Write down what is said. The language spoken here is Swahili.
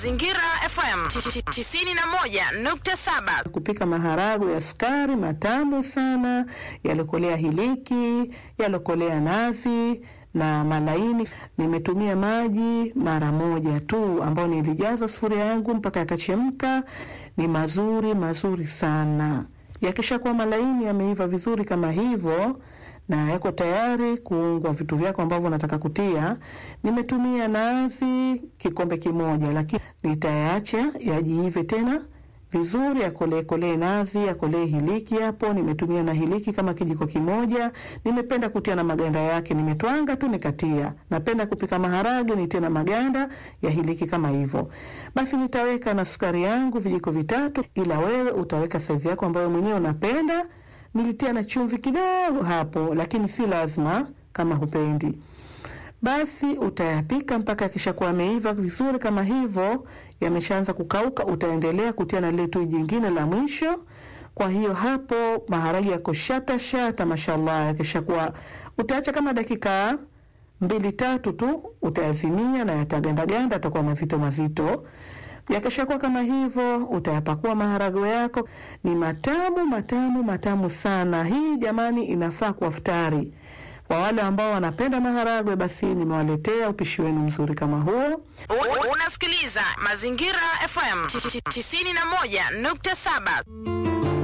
Zingira FM 91.7. Kupika maharagwe ya sukari matamu sana, yalokolea hiliki, yalokolea nazi na malaini. Nimetumia maji mara moja tu, ambayo nilijaza sufuria yangu mpaka yakachemka. Ni mazuri mazuri sana. Yakisha kuwa malaini, yameiva vizuri kama hivyo na yako tayari kuungwa vitu vyako ambavyo nataka kutia. Nimetumia nazi kikombe kimoja, lakini nitayaacha yajiive tena vizuri, yakolee kolee nazi, yakolee hiliki hapo. Nimetumia na hiliki kama kijiko kimoja. Nimependa kutia na maganda yake, nimetwanga tu nikatia. Napenda kupika maharage nitie na maganda ya hiliki kama hivyo. Basi nitaweka na sukari yangu vijiko vitatu, ila wewe utaweka saizi yako ambayo mwenyewe unapenda. Nilitia na chumvi kidogo hapo, lakini si lazima kama hupendi. Basi utayapika mpaka yakishakuwa yameiva vizuri kama hivyo, yameshaanza kukauka. Utaendelea kutia na lile tui jingine la mwisho. Kwa hiyo hapo maharage yako shata shata, mashallah. Yakishakuwa utaacha kama dakika mbili tatu tu, utayazimia na yatagandaganda, atakuwa mazito mazito. Yakishakuwa kama hivyo, utayapakua maharagwe yako. Ni matamu matamu matamu sana. Hii jamani, inafaa kwa futari. Kwa wale ambao wanapenda maharagwe, basi nimewaletea upishi wenu mzuri kama huo. U- Unasikiliza Mazingira FM 91.7.